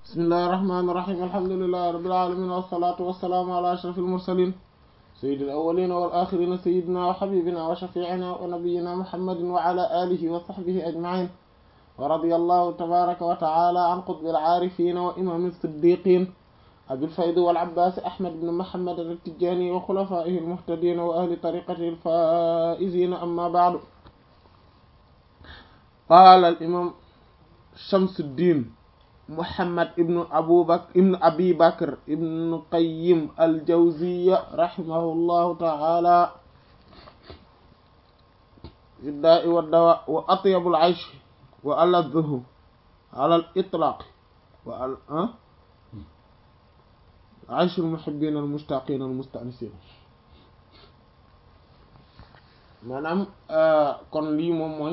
bismillahi rahmaani rahiim alhamdulillahi rabbil aalamiin wassalaatu wassalaamu ala ashrafil mursaliin sayyidil awwaliina wal aaxiriina sayyidinaa wa habiibinaa wa shafii'inaa wa nabiyyinaa muhammadin wa ala aalihi wa sahbihi ajma'iin wa radiyallahu tabaaraka wa ta'aalaa an qutbil aarifiina wa imaamil siddiiqiin abil faydi wal abbaasi ahmad ibn muhammad at-tijaani wa xulafaa'ihil muhtadiina wa ahli tariiqatihil faa'iziina ammaa ba'du qaala al imaam Shamsuddin Muhammad ibnu Abu Bakr ibnu Abi Bakr ibnu Qayyim al-Jawziyya rahimahullahu ta'ala fi daa'i wa dawaa wa atyabul aysh wa aladduhu ala al-itlaaq wa al ayshul muhibbiin al-mushtaqiin al-musta'nisiin maanaam kon lii moom mooy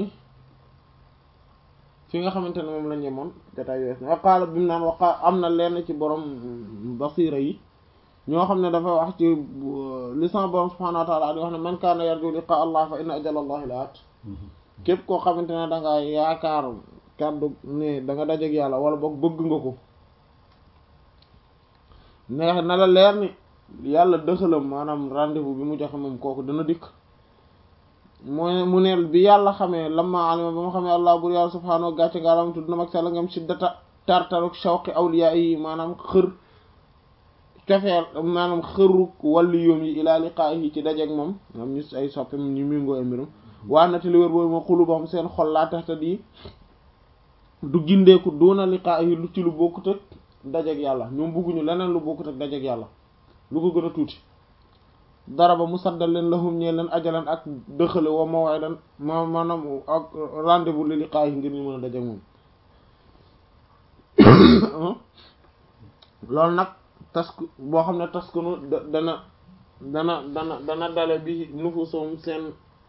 fi nga xamante ne moom la ñemoon jotaay wees na waqaala bi mu naan waqa am na lenn ci borom basira yi ñoo xam ne dafa wax ci li sama borom subhaanahu wa ta'ala di wax ne man kaana yarju liqaa allah fa inna ajala allahi laat képp koo xamante ne da nga yaakaar kàddu ne da nga dajeek yàlla wala boog bëgg nga ko neex na la leer ni yàlla dëxalam maanaam rendez-vous bi mu joxe moom kooku dana dikk mooy mu neel bi yàlla xamee lamma alima ba mu xamee allah bur yàlla subhaanahu wa gàcce gaalam tudd na mag sella ngam shiddata tartaruk shawqi awliya yi maanaam xër cofeel maanaam xëruk wàllu yoom yi ilaa liqaahi ci dajeek moom am ñu ay soppem ñu méngoo ay mbirum waa na te li wér boobu ma xulubam seen xol laa taxta di du gindeeku doona liqaahi lu ci lu bokkut ak dajeek yàlla ñoom bugguñu leneen lu bokkut ak dajeek yàlla lu ko gën a tuuti dara ba mu saddal leen lahum ñee leen ajalan ak dëxale wa maw'idan ma maanaam ak rendez-vous li liqaahi ngir ñu mën a dajeek moom loolu nag tasku boo xam ne taskunu dana dana dana dana dale bi nufusum seen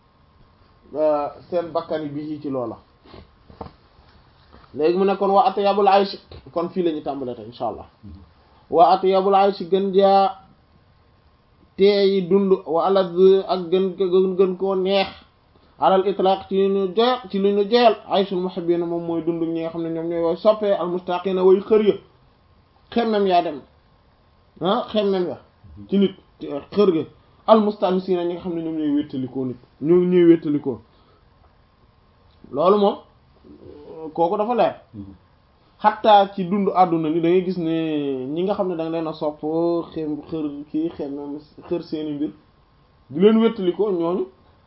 seen bakkani bi ci loola léegi mu ne kon waa atyabul aysh kon fii la ñu tàmbalee tey insha allah waa atyabul aysh gën jaa teeyi dund wa alad ak gën gën koo neex alal itlaq ci lu ñu joyal ci lu ñu joyal ayshul muhibbina moom mooy dund ñi nga xam ne ñoom ñooy wooy soppee al mustaqina way xër ya xemmem yaa dem ah xemmem ya ci nit xër ga al mustanisina ñi nga xam ne ñoom ñooy wéttalikoo nit ñoo ñooy wéttalikoo loolu moom kooku dafa leer xattaa ci dund àdduna ni da ngay gis ne ñi nga xam ne da nga leen a sopp xem xër kii xemmem xër seeni mbir di leen wéttalikoo ñooñu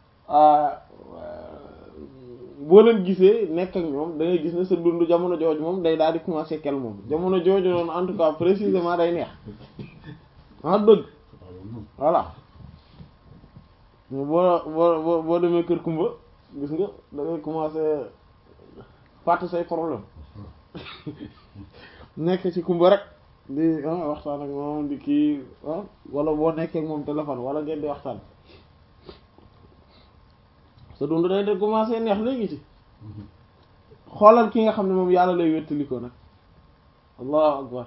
boo leen gisee nekk ak ñoom da ngay gis ne sa dund jamono jooju moom day daal di commencer kel moom jamono jooju noonu en tout cas précisément day neex ah dëgg voilà boo boo boo demee kër kumba gis nga da ngay commencer fàtte say problème nekk ci kumba rek di waxtaan ak moom di kii wala boo nekkee ak moom téléphone wala ngeen di waxtaan sa dund day de commencer neex léegi ci xoolal ki nga xam ne moom yàlla lay wéttali ko nag allahu akbar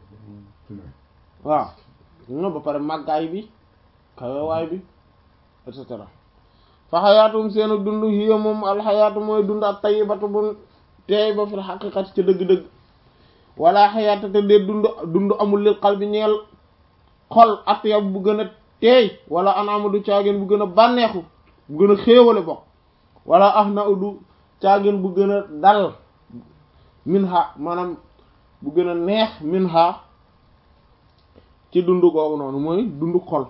waaw no ba pare màggaay bi kawewaay bi et cetera fa xayaatum seenu dund hiya moom alxayaatu mooy dund ak tayyibatu bu teey ba fil xaqiqati ca dëgg-dëgg wala xayaata te dee dund dund amul lil qalbi ñeel xol atyab bu gën a teey wala anaamu du caageen bu gën a bànneexu bu gën a xéewale bokk wala ah na udu caageen bu gën a dal min ha maanaam bu gën a neex min ha ci dund googu noonu mooy dund xol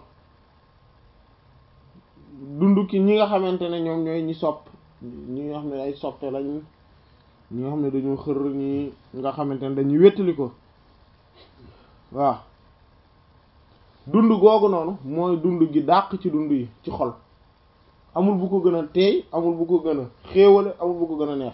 dund ki ñi nga xamante ne ñoom ñooy ñi sopp ñi nga xam ne ay soppe lañ ñi nga xam ne dañoo xër ñi nga xamante ne dañuy wéttali ko waaw dund googu noonu mooy dund gi dàq ci dund yi ci xol amul bu ko gën a teey amul bu ko gën a xéewale amul bu ko gën a neex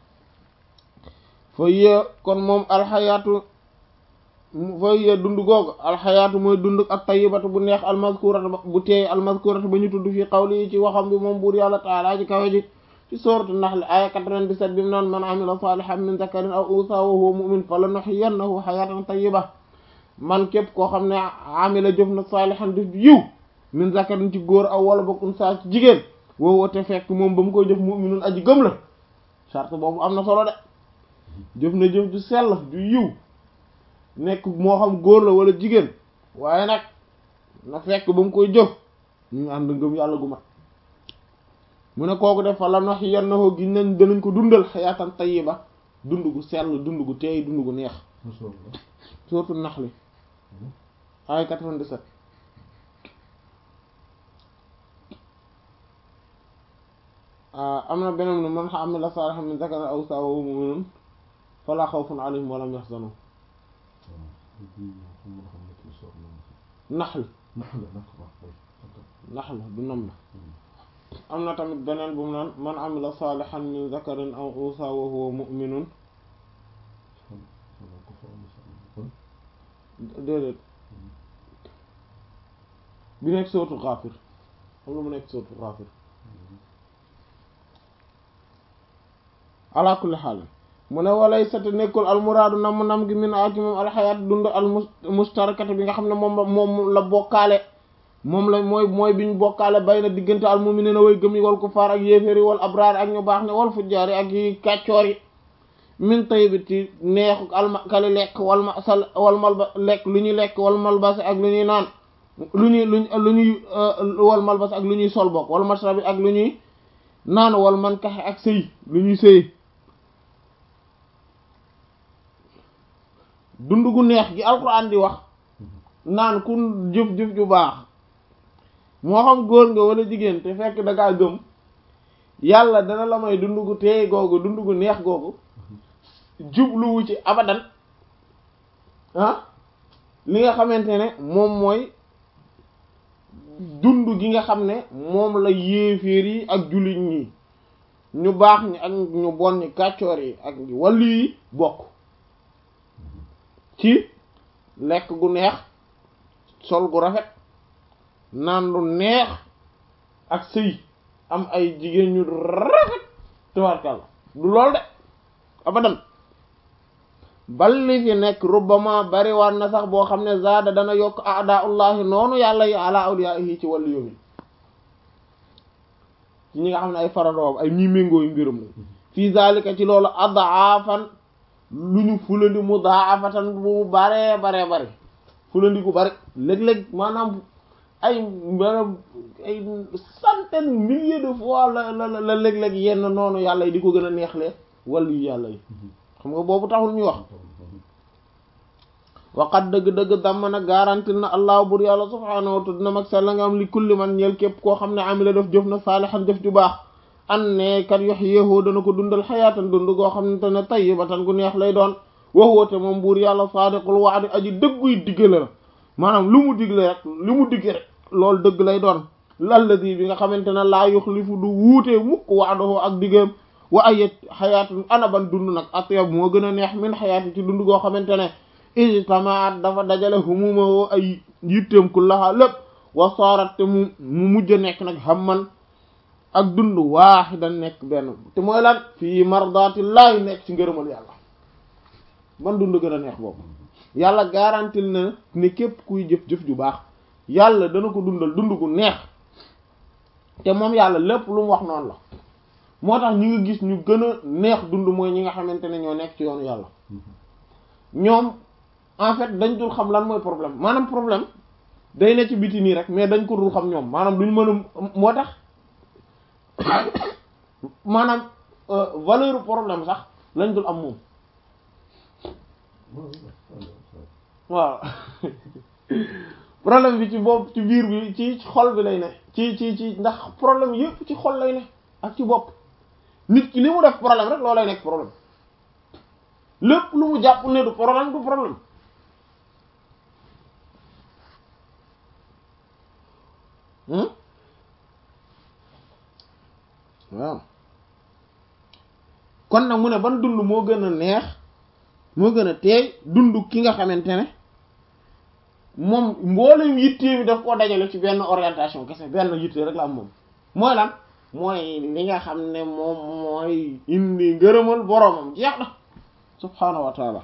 fa yee kon moom alxayaatu fa yee dund googu alxayaatu mooy dund ak tayyibatu bu neex almazkuratu bu teey almazkuratu ba ñu tudd fii xawli yi ci waxam bi moom buur yàlla taala ci kawe ji ci sooratu Nahl aya 97 bi mu naan man amila salihan min zakarin aw unsa wa huwa mu'min falanuhyiyannahu hayatan tayyiba man képp koo xam ne amila jëf na salihan def yiw min zakarin ci góor aw wala bokk unsa ci jigéen woo woote fekk moom ba mu koy jëf mu'minun aji gëm la charte boobu am na solo de jëf na jëf ju sell ju yiw nekk moo xam góor la wala jigéen waaye nag na fekk ba mu koy jëf ñu ànd ngëm yàlla gu mat mu ne kooku def fa la nox yan na ko gi nañ danañ ko dundal xayaatan tayyiba dund gu sell dund gu teey dund gu neex surtout nax li ay 97 am na beneen nu man amila salihan min zakarin aw unsa wa huwa mu'minun fala xawfun alayhim wa lam yahzanun naxl naxl du nam la am na tamit beneen bu mu naan man amila salihan min zakarin aw unsa wa huwa mu'minun déedéet bi nekk sootu Ghafir xam nga mu nekk sootu Ghafir ala kulli xaal mu ne walay sati nekkul almuraadu nam nam gi min aci moom alxayaat dund al mustarakati bi nga xam ne moom moom la bokkaale moom la mooy mooy biñ bokkaale bay na diggante al mu'miniina way gëm yi wal kufaar ak yéeféer yi wal abraar ak ñu baax ne wal fujjaar yi ak yi kàccoor yi min tayyibit ci neexu almakali lekk wal masal wal malba lekk lu ñuy lekk wal malbasi ak lu ñuy naan lu ñuy luñ lu ñuy wal malbasi ak lu ñuy sol bokk wal mashrabi ak lu ñuy naan wal man kaxe ak sëy lu ñuy sëy dund gu neex gi alquran di wax naan ku jëf-jëf ju baax moo xam góor nga wala jigéen te fekk da ngaa gëm yàlla dana la may dund gu teey googu dund gu neex googu jubluwu ci abadan ah li nga xamante ne moom mooy dund gi nga xam ne moom la yéeféer yi ak jullit ñi ñu baax ñi ak ñu bon ñi kàccoor yi ak wàllu yi bokk ci lekk gu neex sol gu rafet naan lu neex ak sëy am ay jigéen ñu rafet tabarkàlla du lool de abadan bal li fi nekk rubbama bariwaan na sax boo xam ne zaada dana yokk aadaullahi noonu yàlla yi ala awliyaihi ci wàllu yomi ci ñi nga xam ne ay faradoob ay ñi méngoo yu mbirum la fii zalika ci loolu adaafan lu ñu fulandi mudaafatan bu bare bare bare fulandi gu bari léeg-léeg maanaam ay maanaam ay centaine milliers de fois la la la léeg-léeg yenn noonu yàlla yi di ko gën a neexlee wàllu yu yàlla yi xam nga boobu taxul ñuy wax waqat dëgg-dëgg damm na garantil na allah bur yàlla subhaanahu wa ta'ala mag sell nga am li kulli man ñeel képp koo xam ne amila def jëf na saalihan jëf ju baax an ne kat yox yéexoo dana ko dundal xayaatan dund goo xam ne ne tayyibatan gu neex lay doon waxwoote moom buur yàlla saadiqul wa'di aji dëgguy diggale la maanaam lu mu digle rek lu mu digge rek loolu dëgg lay doon lalladi bi nga xamante ne laa yuxlifu du wuutee mukk wa'dahu ak diggeem wa ayet xayaatun anaban dund nag atyab moo gën a neex min xayaati ci dund goo xamante ne ijtamaat dafa dajale humuma woo ay yitteem ku laxaa lépp wa saarat te mu mu mujj a nekk nag hamman ak dund waaxidan nekk benn te mooy lan fii mardatillahi nekk ci ngërëmal yàlla man dund gën a neex boobu yàlla garantil na ne képp kuy jëf-jëf ju baax yàlla dana ko dundal dund gu neex te moom yàlla lépp lu mu wax noonu la moo tax ñi nga gis ñu gën a neex dund mooy ñi nga xamante ne ñoo nekk ci yoonu yàlla ñoom en fait dañ dul xam lan mooy problème maanaam problème day ne ci biti nii rek mais dañ ko dul xam ñoom maanaam duñ mën a moo tax maanaam valeur problème sax lañ dul am moom waaw problème bi ci bopp ci biir bi ci xol bi lay ne ci ci ci ndax problème yépp ci xol lay ne ak ci bopp nit ki li mu def problème rek loolu lay nekk problème lépp lu mu jàpp ne du problème du problème waaw kon nag mu ne ban dund moo gën a neex moo gën a teey dund ki nga xamante ne moom mboolem yittee bi daf koo dajale ci benn orientation kese benn yittee rek la am moom mooy lan mooy li nga xam ne moom mooy indi ngërëmal boroomam jeex na subhaanahu wa taala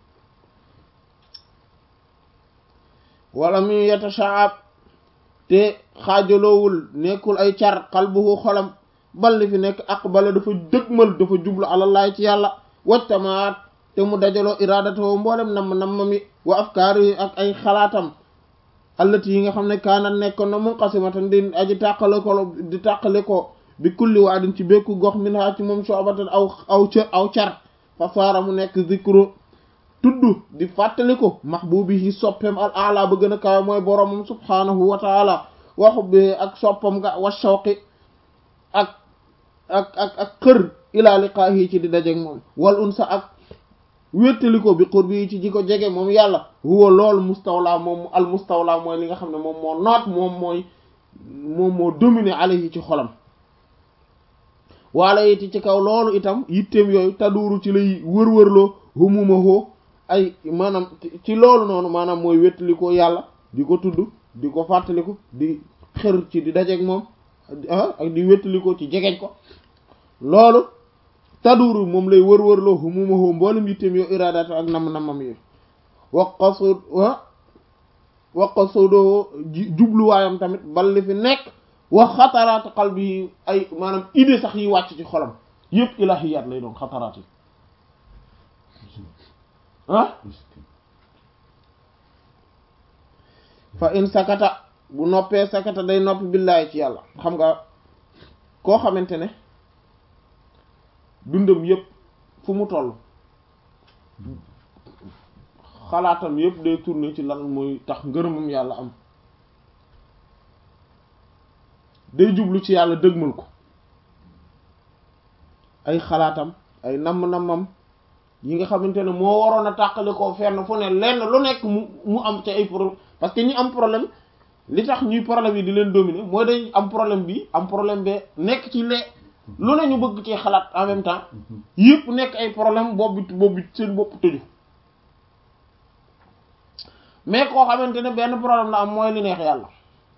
wala mu yatashaab te xaajaloowul nekkul ay car qalbuhu xolam bal li fi nekk aqbala dafa dëgmal dafa jublu alallaay ci yàlla wajtamaat te mu dajaloo iradatoo mboolem nam nammam yi wa afkaar yi ak ay xalaatam allati yi nga xam ne kaanat nekkoon na munqasimatan di aji tàqale ko di tàqale ko bi kulli waadin ci békku gox min ha ci moom soobatan aw aw cër aw car fa saara mu nekk zikru tudd di fàttali ko mahbubihi soppeem al ala ba gën a kawe mooy boromam subhanahu wa taala wa hubbihi ak soppam nga wa shawqi ak ak ak ak xër ila liqaahi ci di dajeeg moom wal unsa ak wéttali ko bi qurbi ci ji ko jege moom yàlla huwa loolu mustawla moom al mustawla mooy li nga xam ne moom moo noot moom mooy moom moo dominé alayhi ci xolam waala yiti ci kaw loolu itam yitteem yooyu taduuru ci lay wër-wërloo humumahoo ay maanaam ci loolu noonu maanaam mooy wéttali ko yàlla di ko tudd di ko fàttaliku di xër ci di dajeeg moom ak di wéttali ko ci jegeñ ko loolu taduru moom lay wër-wërloo humumahoo mboolem yitteem yoo iraadaat ak nam-namam yooyu waqasud waqasudoo jubluwaayam tamit bal li fi nekk wax xataraatu qalbi yi ay maanaam idée sax yi wàcc ci xolam yëpp ilahiyaat lay doon xataraat yi ah fa in sakata bu noppee sakata day noppi billaahi ci yàlla xam nga koo xamante ne dundam yëpp fu mu toll xalaatam yëpp day tourner ci lan mooy tax ngërëmam yàlla am day jublu ci yàlla dëgmal ko ay xalaatam ay namm-nammam yi nga xamante ne moo waroon a tàqali koo fenn fu ne lenn lu nekk mu mu am ci ay problème parce que ñi am problème li tax ñuy problème yi di leen dominer mooy dañ am problème bi am problème be nekk ci lee lu ne ñu bëgg ci xalaat en même temps yëpp nekk ay problème boobu boobu seen bopp tëju mais koo xamante ne benn problème la am mooy li neex yàlla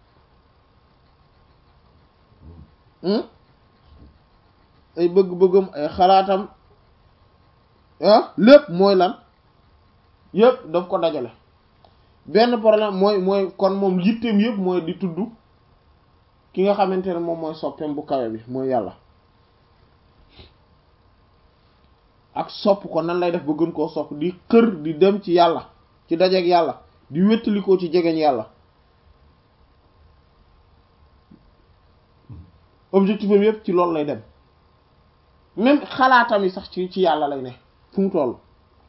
ay bëgg-bëggam ay xalaatam ah lépp mooy lan yëpp daf ko dajale benn problème mooy mooy kon moom yitteem yëpp mooy di tudd ki nga xamante ne moom mooy soppeem bu kawe bi mooy yàlla ak sopp ko nan lay def ba gën koo sopp di xër di dem ci yàlla ci dajeeg yàlla di wéttalikoo ci jegeñ yàlla objectif am yëpp ci loolu lay dem même xalaatam yi sax ci ci yàlla lay ne fu mu toll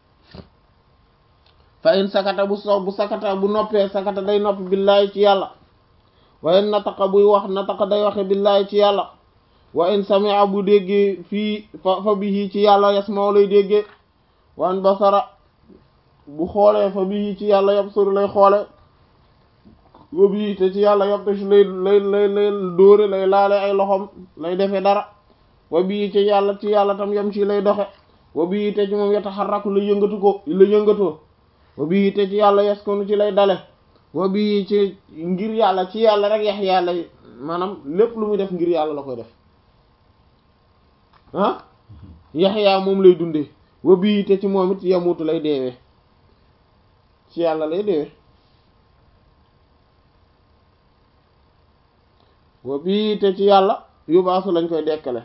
fa in sakata bu so bu sakata bu noppee sakata day noppi billaahi ci yàlla wa in nataqa buy wax nataqa day waxe billaahi ci yàlla wa in sami'a bu déggee fii fa fa bihi ci yàlla yasma'u lay déggee wa in basara bu xoolee fa bihi ci yàlla yabsuru lay xoole wa bihi te ci yàlla yabtash lay lay lay lay dóore lay laale ay loxom lay defee dara wa bii ci yàlla ci yàlla tam yam ci lay doxe wa bii te ci moom yataxarraku la yëngatu ko la yëngatoo wa bii te ci yàlla yaskunu ci lay dale wa bii ci ngir yàlla ci yàlla rek yax yàlla maanaam lépp lu muy def ngir yàlla la koy def ah yaxyaa moom lay dundee wa bii te ci moom it yamutu lay deewee ci yàlla lay deewee wa bii te ci yàlla yubaasu lañ koy dekkale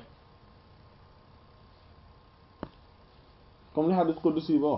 comme li hadith qudsi ba wax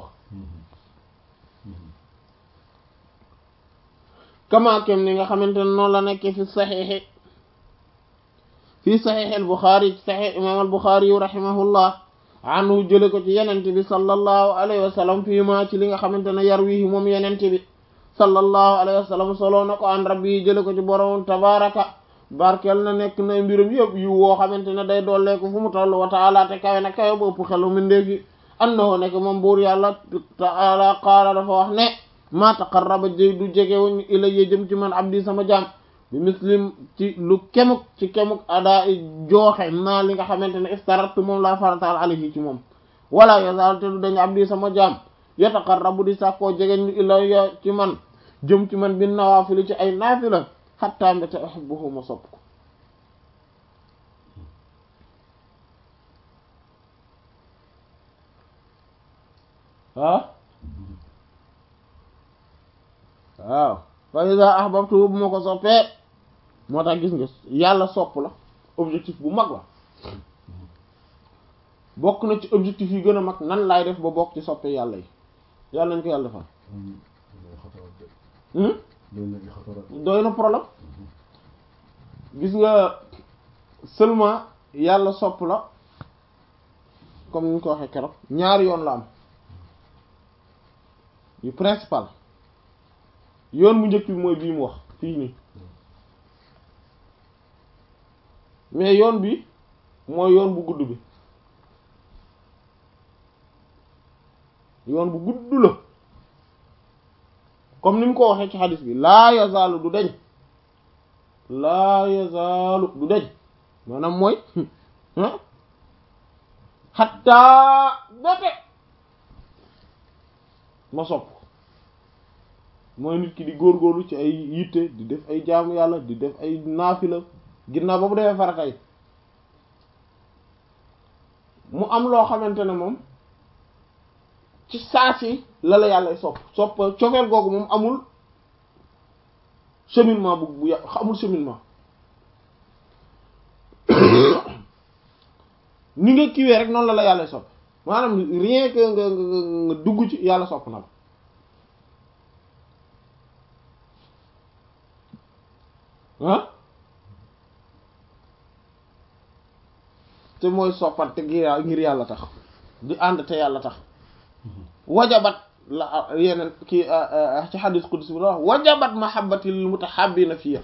kama kem ni nga xamante ne noonu la nekkee fi saxiixi fii saxiix al buxaari ci saxiix imaam al buxaari yu rahimahullah anhu jële ko ci yenente bi sallallahu alayhi wa sallam fii ma ci li nga xamante ne yar wii moom yenente bi sallallahu alayhi wa sallam soloo na ko an rabbi yi jële ko ci borom tabaraka barkeel na nekk na mbirum yëpp yu woo xamante ne day dolleeku fu mu toll wa taala te kawe na kawe bu ëpp xelu mindeefi annahu nekk moom buur yàlla taala qaala dafa wax ne ma taqarraba jëy du jegewuñ ilayya jëm ci man abdi sama jaam bi muslim ci lu kemuk ci kemuk ada i jooxe maa li nga xamante ne iftaratu moom laa farataal alayhi ci moom wala yazal te du dañ abdi sama jaam yataqarrabu di sàkkoo jegeñ ilayya ci man jëm ci man bi nawaafili ci ay naafila xatta mbéte uhibbuhu ma sopp ko ah waaw fa iza ahbabtu bu ma ko soppee moo tax gis nga yàlla sopp la objectif bu mag la bokk na ci objectif yi gën a mag nan laay def ba bokk ci soppe yàlla yi yàlla nañ ko yàlla defal doy na problème gis nga seulement yàlla sopp la comme ni ñu ko waxee keroog ñaari yoon la am yu principal yoon bu njëkk bi mooy bii mu wax fii nii mais yoon bi mooy yoon bu gudd bi yoon bu gudd la comme ni mu ko waxee ci xadis bi laa yazaalu du deñ laa yazaalu du deñ maanaam mooy xattaa bete ma sopp mooy nit ki di góorgóorlu ci ay yitte di def ay jaamu yàlla di def ay naafila ginnaaw ba mu defee farata yi mu am loo xamante ne moom ci saasi la la yàlla sopp sopp cofeel googu moom amul cheminement bu bu amul cheminement ni nga kiwee rek noonu la la yàlla sopp maanaam rien que nga nga nga dugg ci yàlla sopp na la ah te mooy soppante ngir ngir yàlla tax di ànd te yàlla tax wajabat la yeneen kii ci xadis qudsi bi la wax wajabat mahabbati lil mutahabbina fiya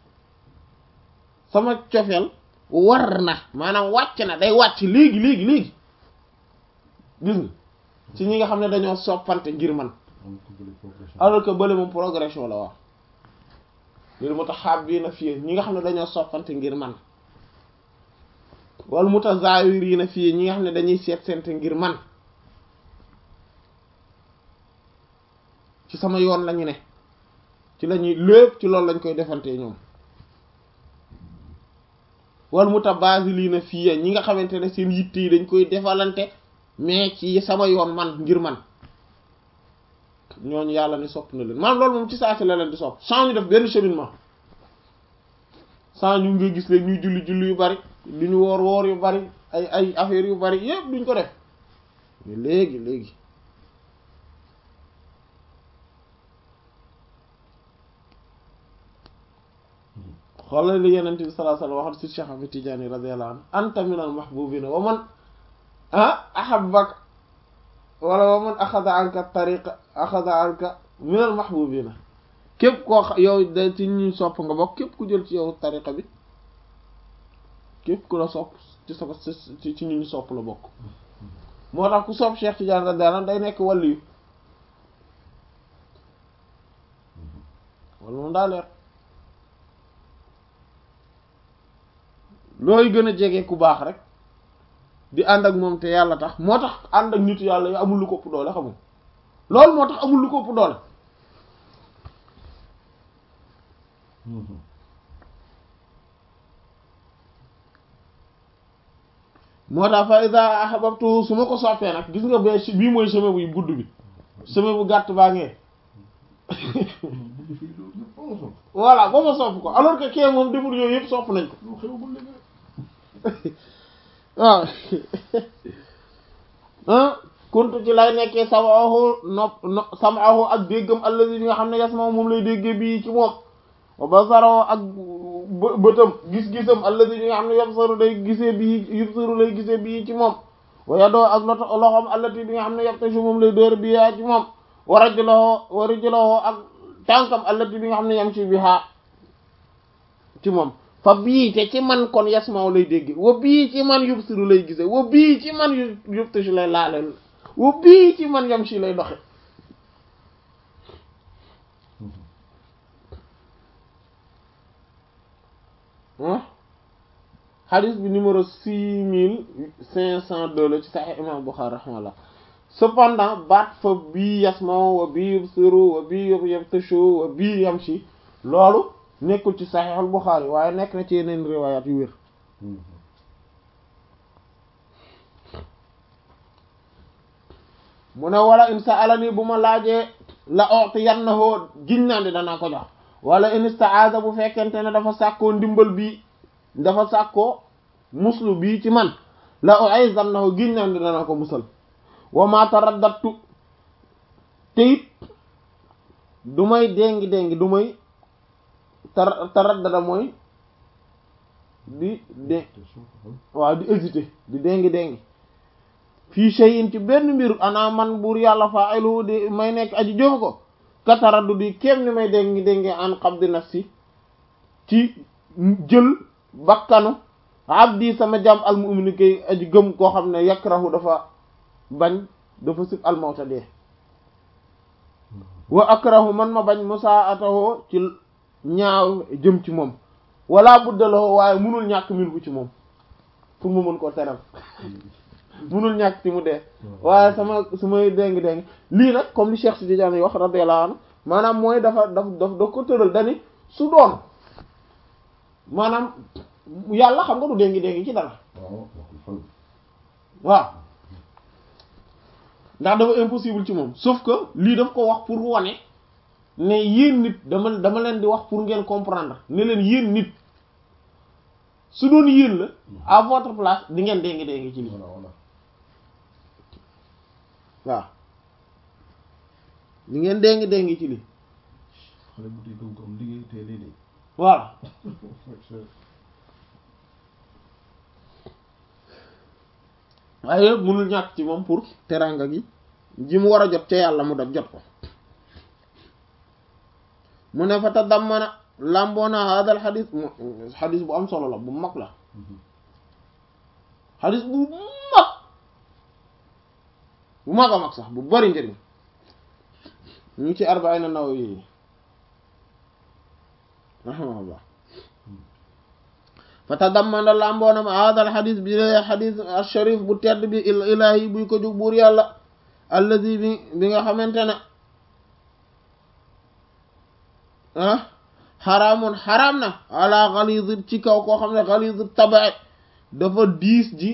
sama cofeel war na maanaam wàcc na day wàcc léegi léegi léegi gis nga ci ñi nga xam ne dañoo soppante ngir man alors que bële moom progression la wax lil mutahabbina fiya ñi nga xam ne dañoo soppante ngir man wal mutazawirina fiya ñi nga xam ne dañuy seet seente ngir man ci sama yoon lañu ne ci lañuy lépp ci loolu lañ koy defantee ñoom wal mutabazilina fiya ñi nga xamante ne seen yitte yi dañ koy defalante mais ci sama yoon man ngir man ñooñu yàlla ni sopp na leen maanaam loolu moom ci saa si la leen di sopp sans ñu def benn cheminement sans ñu nga gis leen ñuy julli julli yu bari du ñu woor woor yu bari ay ay affaires yu bari yépp duñ ko def mais léegi léegi xoolal li yenent bi sallallahu alayhi wasallam waxat si Cheikh Ahmed Tidiane radiyallahu anhu anta minal mahbubina wa man ah ahabbak wala wa man axada anka tariqa axada anka minal mahbubina képp koo yow da ci ñu sopp nga bokk képp ku jël ci yow tariqa bi képp ku la sopp ci sa ci ñu ñu sopp la bokk moo tax ku sopp Cheikh Tidiane radiyallahu anhu day nekk waliyu wala moom daa leer looy gën a jege ku baax rek di ànd ak moom te yàlla tax moo tax ànd ak nitu yàlla yi amul lu ko ëpp doole xamul loolu moo tax amul lu ko ëpp doole moo tax fa iza ahbabtu su ma ko soppee nag gis nga ba bii mooy chemin bu gudd bi chemin bu gàtt baa ngee voilà ba ma sopp ko alors que kee moom deful yooyu yëpp sopp nañ ko waaw ah kuntu ci lay nekkee samaahu nopp no samaahu ak déggam allazi bi nga xam ne yasma moom lay déggee bii ci moom wa basarahu ak bëtam gis-gisam allazi bi nga xam ne yabsaru day gisee bii yubsaru lay gisee bii ci moom wa yadoo ak loto loxom allati bi nga xam ne yabtashu moom lay dóor bi yaa ci moom wa rajuluhu wa rajuluhu ak tànkam allati bi nga xam ne yamshi biha ci moom fa bii te ci man kon yasmaaw lay dégg wa bii ci man yubsiru lay gise wa bii ci man yu yubtashu lay laale wa bii ci man yamshi lay doxe hadith bi numéro six mille cinq cent deux la ci Sahih imam Bukhari rahimahullah cependant baat fa bii yasmaaw wa bii yubsiru wa bii yubtashu wa bii yamshi loolu nekkul ci saxiixul Buxaari waaye nekk na ci yeneen riwaayaat yu wér mu ne wala in sa'alani bu ma laajee la u'tiyannahu giñ naa ne danaa ko jox wala in ista'aada bu fekkente ne dafa sàkkoo ndimbal bii dafa sàkkoo muslu bii ci man la u'izannahu giñ naan dana ko musal wa ma taraddatu te it du may déngi déngi du may tar taraddada mooy di dé waaw di hésiter di déngi déngi fii shay'in ci benn mbir ana man buur yàlla fa'ilu di may nekk aji jëf ko ka taraddu di kéem ni may déngi déngi an qabdi nafsi ci jël bakkanu abdi sama jàmm almu'min kay aji gëm koo xam ne yakrahu dafa bañ dafa sib almawta dee wa akrahu man ma bañ musaatahu ci ñaaw jëm ci moom wala buddaloo waaye munul ñàkk min fu ci moom pour mu mën koo teral munul ñàkk ci mu dee waaye sama su may déngi déngi lii nag comme li Cheikh Sidi Diagne wax radiyallahu anhu maanaam mooy dafa daf daf daf ko tëral dani su doon maanaam yàlla xam nga du déngi déngi ci dara waaw ndax dafa impossible ci moom sauf que lii daf ko wax pour wane ne yéen nit dama dama leen di wax pour ngeen comprendre ne leen yéen nit su doon yéen la à votre place di ngeen déngi déngi ci lii waaw di ngeen déngi déngi ci lii xale bu dee gëm ko am liggéey te lii de voilà waaye yëpp mënul ñàkk ci moom pour teranga gi ji mu war a jot ca yàlla mu def jot ko mu ne fa ta dammana làmboona hadal xadis xadis bu am solo la bu mag la xadis bu mag bu mag a mag sax bu bari njëriñ ñu ngi ci arbaina Nawawi rahimahullah fa tadammana lamboonam hadal xadis bi la xadis alsharif bu tedd bi ilahi buy ko jóg buur yàlla allazi bi bi nga xamante ne ah xaraamun xaraam na ala xalizi ci kaw koo xam ne xalizi tabae dafa diis ji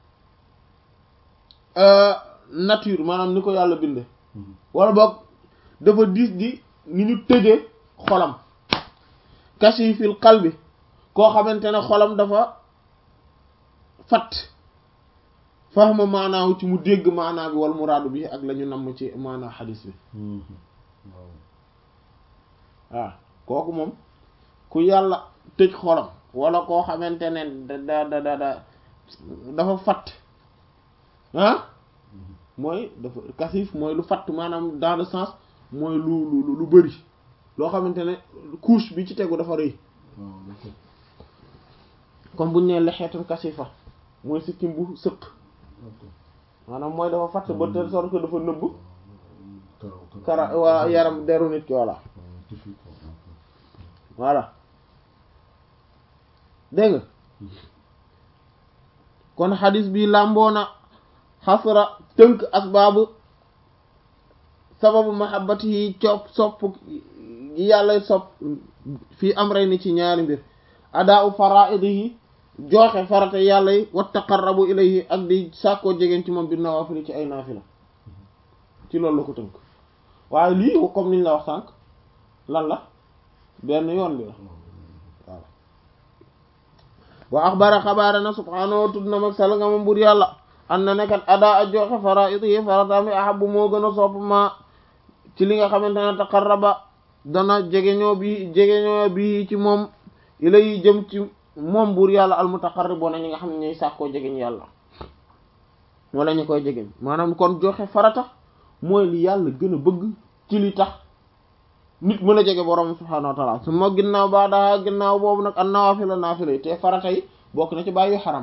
nature maanaam ni ko yàlla binde wala boog dafa diis di ni ñu tëjee xolam kashi fil qalbi koo xamante ne xolam dafa fat fahma maanaawu ci mu dégg maanaa bi wal muraadu bi ak la ñu namm ci maanaa xadis bi waaw kooku moom ku yàlla tëj xolam wala koo xamante ne da da da da dafa fat ah mooy dafa kasif mooy lu fatt maanaam dans le sens mooy lu lu lu bëri loo xamante ne couche bi ci tegu dafa rëy comme buñ nee lexeetan kasifa mooy sikkim bu sëq maanaam mooy dafa fatt ba telle sorte que dafa nëbb kara waa yaram deru nit ki voilà voilà dégg nga kon xadis bi làmboona xasra tënk asbaabu sababu mahabbati yi copp sopp yi yàlla sopp fii am rey ni ci ñaari mbir adaa u faraidihi jooxe farata yàlla yi wa taqarrabu ilayhi ak di sàkkoo jegeen ci moom bi nawaafili ci ay naafila ci loolu la ko tënk waaye lii comme niñ la wax sànq lan la benn yoon bi la waaw wa axbara xabaara na subhaanahu tudd na mag sal nga ma mbur yàlla an na nekkat adaa a jooxe faraidihi farataami ahabu moo gën a sopp ma ci li nga xamante ne taqarraba dana jegeñoo bi jegeñoo bi ci moom ilay jëm ci moom buur yàlla almutaqarribuna ñi nga xam ne ñooy sàkkoo jegeñ yàlla wala ñu koy jegeñ maanaam kon joxe farata mooy li yàlla gën a bëgg ci li tax nit mën a jege borom subhaanahu wa taala su ma ginnaaw baa daa ginnaaw boobu nag an nawaafila naafila yi te farata yi bokk na ci bàyyi xaram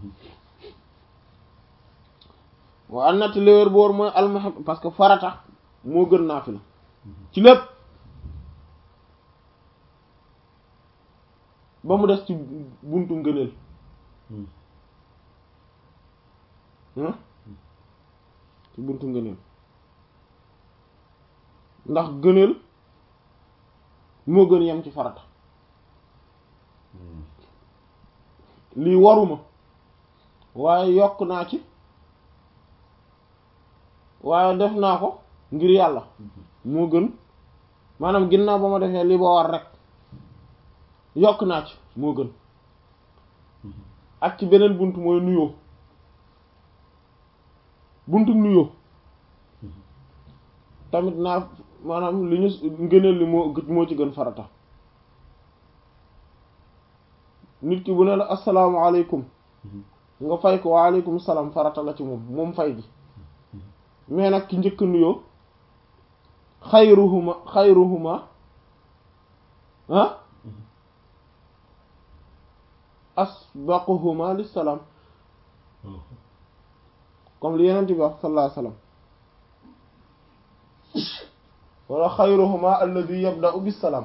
wa an nati léwér boor mooy almuhib parce que farata moo gën naafila ci lépp ba mu des ci buntu ngëneel ci buntu ngëneel ndax gëneel moo gën yem ci farata lii waruma waaye yokk naa ci waaye def naa ko ngir yàlla moo gën maanaam ginnaaw ba ma defee li ba war rek yokk naa ci moo gën ak ci beneen bunt mooy nuyoo buntu nuyoo tamit naa maanaam li ñu ngëneel li moo moo ci gën farata nit ki bu ne la asalaamaaleykum nga fay ko waaleykum salaam farata la ci moom moom fay gi mais nag ki njëkk nuyoo xayruhuma xayruhuma ah asbaquhuma lissalaam comme li yeneen bi wax sallallahu alayhi wasallam wala xayruhuma alladi yabda'u bissalaam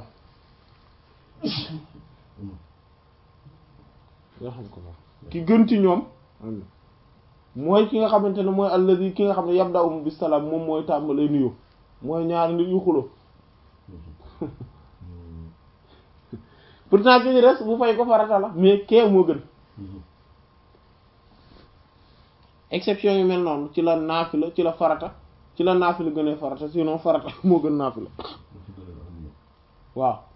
yoo xam ko ki gën ci ñoom mooy ki nga xamante ne mooy alladi ki nga xam ne yabda'u bissalaam moom mooy tàmbalee nuyoo mooy ñaari nit yu xulo pourtant ki ñu des bu fay ko farata la mais kee moo gën exception yu mel noonu ci la naafila ci la farata ci la naafila gënee farata sinon farata moo gën naafila waaw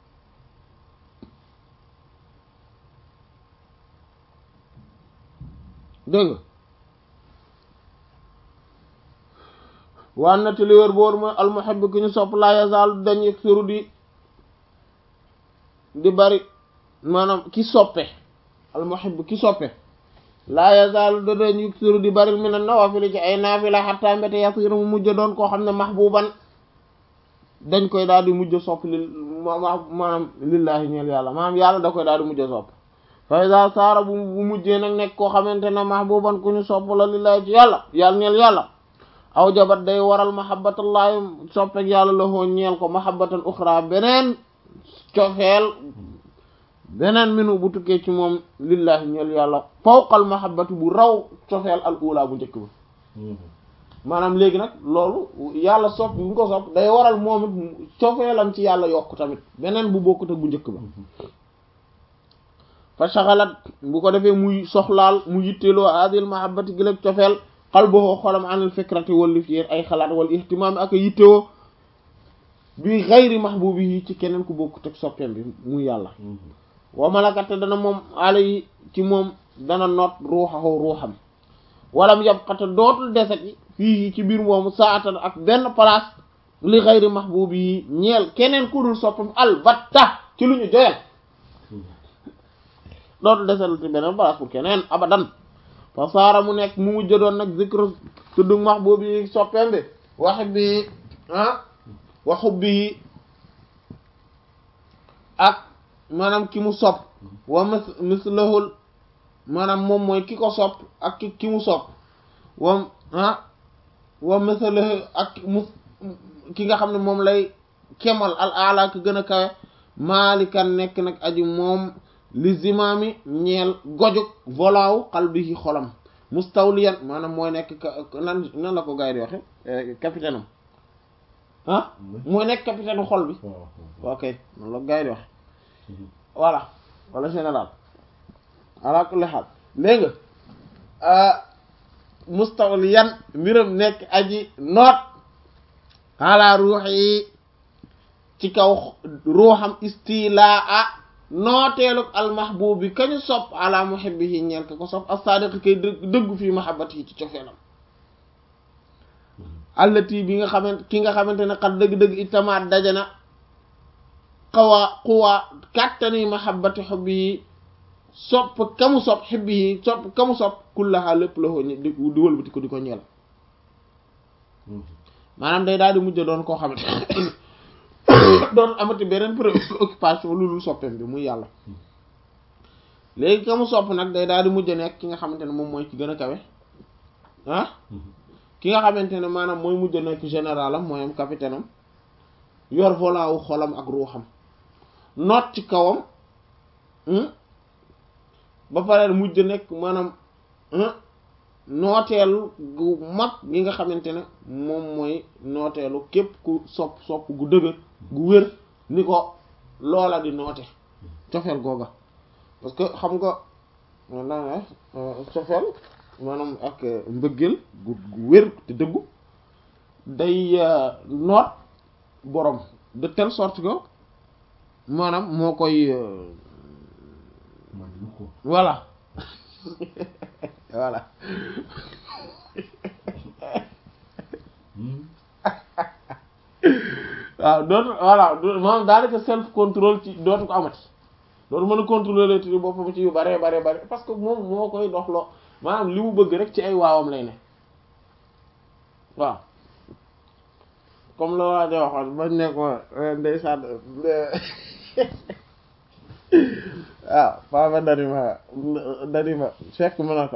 dégg nga waan na te li wér boor mooy almuhibbu ki ñu sopp la yazaalu dañ yaksiru di di bari maanaam ki soppe almuhibbu ki soppe laa yazaalu da dañ yaksiru di bari min an-nawaafil ci ay naafila hatta mbete yasiru mu mujj doon koo xam ne mahbuban dañ koy daal di mujj sopp li maanaam lillaahi ñeel yàlla maanaam yàlla da koy daal di mujj sopp fa iza saara bu bu mujjee nag nekk koo xamante ne mahbuban ku ñu sopp la lillaahi ci yàlla yàlla ñeel yàlla aw jabat day waral mahabbatullahi soppek yàlla la hoo ñeel ko mahabbatan uxra beneen cofeel beneen minu bu tukkee ci moom lillahi ñeel yàlla fawqal mahabbatu bu raw cofeel al ula bu njëkk ba maanaam léegi nag loolu yàlla sopp bu ko sopp day waral moom it cofeelam ci yàlla yokk tamit beneen bu bokkut ak bu njëkk ba fa shaghalat bu ko defee muy soxlaal mu yitteeloo adil mahabbati gi lek cofeel qalbuhu xolam anil fikrati wala fi ay xalaat wala ihtimaam ak yittewoo bi ghayri mahbubihi ci keneen ku bokkut ak soppeem bi muy yàlla wa malakate dana moom ala yi ci moom dana noot ruuxahu ruuxam walam yabqata dootul deseti fii ci biir moomu saatan ak benn place li ghayri mahbubihi ñeel keneen ku dul soppam albatta ci lu ñu joyal dootul deseti ci benn place pour keneen abadan fa saara mu nekk mu mujj doon nag zikru tudd mahbub yi soppeem bi wax bi ah waxu bi ak maanaam ki mu sopp wa mis mislahul maanaam moom mooy ki ko sopp ak ki ki mu sopp wa ah wa mislahu ak mu ki nga xam ne moom lay kemal al ala ki gën a kawe maalikan nekk nag aji moom li zimaami ñeel gojuk volaaw qalbihi xolam mustawliyan maanaam mooy nekk nan nan la ko gars yi di waxe capitaine am ah mooy nekk capitaine xol bi ok nan la ko gars yi di waxe voilà wala général ala kulli xaal léegi nga mustawliyan mbiram nekk aji noot ala ruux yi ci kaw ruuxam istilaa nooteelug almahbub bi kañu sopp ala muhibbihi ñeel ka ko sopp as-sadiq kay dëggu fii mahabbati ci cofeelam allati bi nga xamante ki nga xamante ne xat dëgg-dëgg itamaat dajana xawaa xuwaa kàttani mahabbati xubbi yi sopp kamu sopp xibbi yi sopp kamu sopp kullaha lépp la ko di wëlbati ko di ko ñeel maanaam day daal di mujj doon koo xamante doon amati beneen préoccupation lu lu soppeem bi muy yàlla léegi ka mu sopp nag day daal di mujj nekk ki nga xamante ne moom mooy ci gën a kawe ah ki nga xamante ne maanaam mooy mujj nekk général am mooy am capitaine am yor volant wu xolam ak ruuxam noot ci kawam ba pare mujj nekk maanaam nooteelu gu mag gi nga xamante ne moom mooy nooteelu képp ku sopp sopp gu dëgër gu wér ni ko loola di noote cofeel googa parce que xam nga maanaam cofeel maanaam ak mbëggeel gu gu wér te dëggu day noot borom de telle sorte que maanaam moo koy voilà voilà waaw dootu voilà maanaam daanaka self contrôle ci dootu ko amati dootu mën a contrôler ci boppam ci yu bare bare bare parce que moom moo koy doxloo maanaam li mu bëgg rek ci ay waawam lay ne waaw comme la waa ja waxoon bañ nekk ma ndeysaan waaw papa dani ma dani ma fekk ma na ko